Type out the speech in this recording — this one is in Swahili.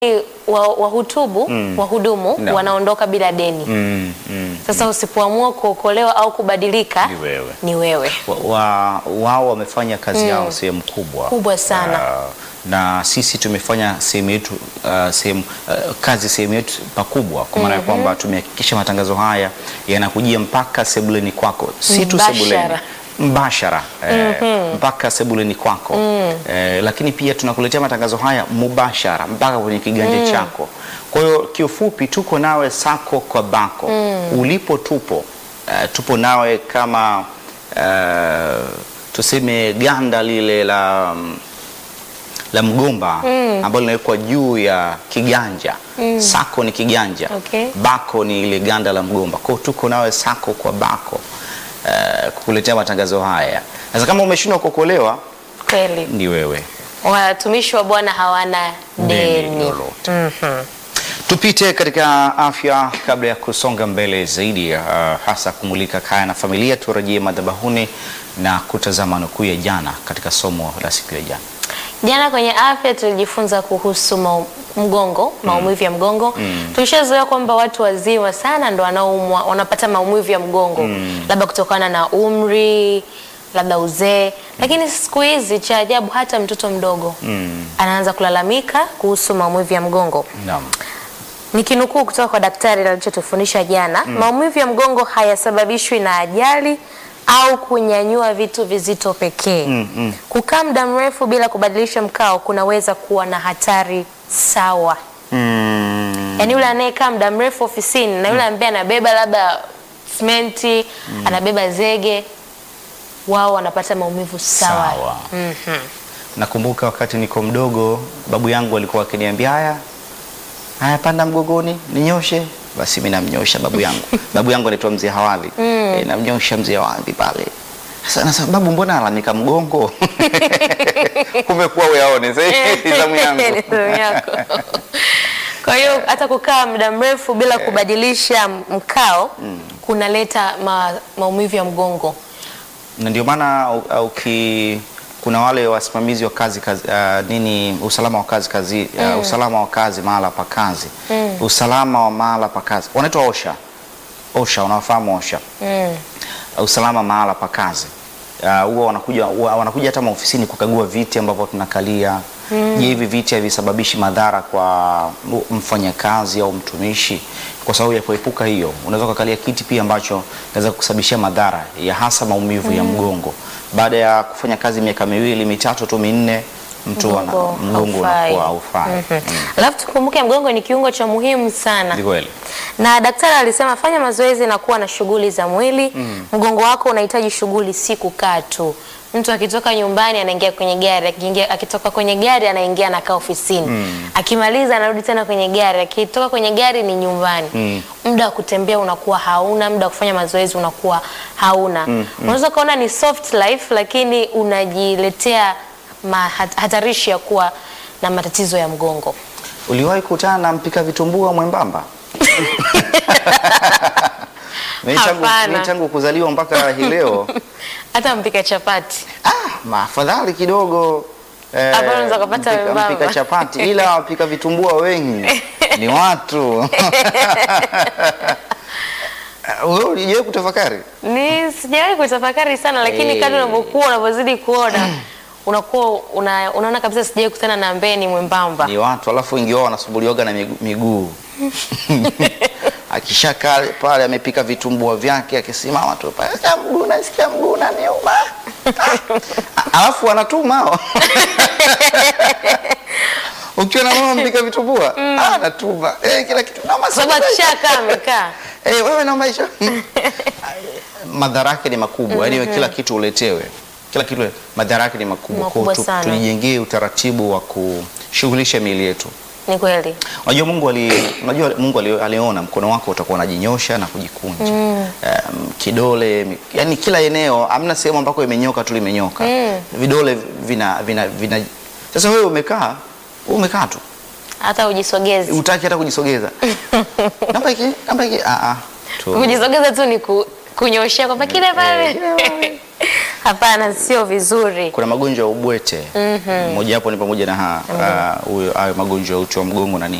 wa- wahutubu wahudumu Naam. wanaondoka bila deni. Mm, mm. Sasa usipoamua kuokolewa au kubadilika Ni wewe. ni wewe. Wa- wa- wao wamefanya kazi yao sehemu kubwa Kubwa sana. Ah, na sisi tumefanya sehemu yetu ah, sehemu ah, kazi sehemu yetu pakubwa, kwa maana ya kwamba tumehakikisha matangazo haya yanakujia mpaka sebuleni kwako, si tu Mbashara. sebuleni mbashara eh, mpaka sebuleni kwako eh, lakini pia tunakuletea matangazo haya mubashara mpaka kwenye kiganja chako. Kwa hiyo kiufupi, tuko nawe sako kwa bako ulipo, tupo eh, tupo nawe kama eh, tuseme ganda lile la mm, la mgomba ambalo linawekwa juu ya kiganja. Sako ni kiganja, Okay. bako ni ile ganda la mgomba. Kwa hiyo tuko nawe sako kwa bako eh, kukuletea matangazo haya. Sasa kama umeshindwa kuokolewa, Kweli. ni wewe Watumishi wa Bwana hawana Deni deni. lolote. Tupite katika afya kabla ya kusonga mbele zaidi, uh, hasa kumulika kaya na familia. Turejee madhabahuni na kutazama nukuu ya jana katika somo la siku ya jana. Jana kwenye afya tulijifunza kuhusu mau, mgongo, maumivu ya mgongo. Tulishazoea kwamba watu wazima sana ndo wanaumwa, wanapata maumivu ya mgongo labda kutokana na umri, labda uzee, lakini siku hizi cha ajabu hata mtoto mdogo anaanza kulalamika kuhusu maumivu ya mgongo. Naam. Nikinukuu kutoka kwa daktari alichotufundisha jana, maumivu ya mgongo hayasababishwi na ajali au kunyanyua vitu vizito pekee. Kukaa muda mrefu bila kubadilisha mkao kunaweza kuwa na hatari sawa. Mm. Yaani yule anayekaa muda mrefu ofisini na yule ambaye anabeba labda simenti, anabeba zege, wao wanapata maumivu sawa. Sawa. Nakumbuka wakati niko mdogo, babu yangu alikuwa akiniambia haya haya, panda mgogoni ninyoshe. Basi mimi namnyosha babu yangu. babu yangu anaitwa mzee Hawali. E, namnyosha mzee Hawali pale. Sasa nasema babu, mbona alalamika mgongo? Kumekuwa uyaone sasa hii zamu yangu. Ni zamu yako. Kwa hiyo hata kukaa muda mrefu bila kubadilisha mkao kunaleta ma, maumivu ya mgongo. na ndio maana u- uh, uki kuna wale wasimamizi wa kazi, kazi uh, nini usalama wa kazi kazi uh, usalama wa kazi mahala pa kazi usalama wa mahala pa kazi wanaitwa OSHA OSHA unawafahamu OSHA Mm. uh, usalama mahala pa kazi Uh, huwa wanakuja huwa wanakuja hata maofisini kukagua viti ambavyo tunakalia. Je, hivi viti havisababishi madhara kwa m- mfanyakazi au mtumishi? Kwa sababu ya kuepuka hiyo, unaweza kukalia kiti pia ambacho inaweza kusababishia madhara ya hasa maumivu ya mgongo. Baada ya kufanya kazi miaka miwili mitatu tu minne, mtu ana Mgongo mgongo haufai. unakuwa haufai. Mhm. Alafu tukumbuke mgongo ni kiungo cha muhimu sana. Ni kweli. Na daktari alisema fanya mazoezi na kuwa na shughuli za mwili. Mgongo wako unahitaji shughuli, si kukaa tu. Mtu akitoka nyumbani anaingia kwenye gari, akiingia akitoka kwenye gari anaingia anakaa ofisini. Akimaliza anarudi tena kwenye gari, akitoka kwenye gari ni nyumbani. Muda wa kutembea unakuwa hauna, muda wa kufanya mazoezi unakuwa hauna. Unaweza kuona ni soft life lakini unajiletea ma- hat- hatarishi ya kuwa na matatizo ya mgongo. Uliwahi kukutana na mpika vitumbua mwembamba? Mimi tangu- Hapana. mimi tangu kuzaliwa mpaka hii leo Hata mpika chapati Ah, maafadhali kidogo eh, Hapo unaweza kupata mpika, wembamba. mpika chapati ila wapika vitumbua wengi ni watu. Wewe ulijawahi kutafakari? ni sijawahi kutafakari sana, lakini Eh. kadri unavyokuwa unavyozidi kuona unakuwa una, unaona kabisa sijawahi kukutana na ambaye ni mwembamba. Ni watu, alafu wengi wao wanasumbuliwaga na migu- miguu akishakaa pale amepika vitumbua vyake akisimama tu pale, "Sikia mguu nasikia mguu unaniuma." Ah, alafu anatuma hao. ukiwa na mama mpika vitumbua ah, anatuma eh, kila kitu na Kwa sababu akishakaa amekaa Eh, wewe na maisha madhara yake ni makubwa yaani kila kitu uletewe kila kitu madhara yake ni makubwa Kwa hiyo Makubwa tu- sana. tujijengee utaratibu wa kushughulisha miili yetu ni kweli. unajua Mungu ali, unajua Mungu ali, aliona mkono wako utakuwa unajinyosha na kujikunja um, kidole mi- yani kila eneo amna sehemu ambako imenyoka tu limenyoka vidole vina, vina, vina sasa wewe umekaa wewe umekaa tu Hata ujisogeze, utaki hata kujisogeza namba hiki namba hiki ah ah tu kujisogeza tu ni ku, kunyoshea kwamba kile pale kile pale. Hapana, sio vizuri. Kuna magonjwa ya ubwete mojawapo ni pamoja na ha- ah, huyo hayo magonjwa ya uti wa mgongo na nini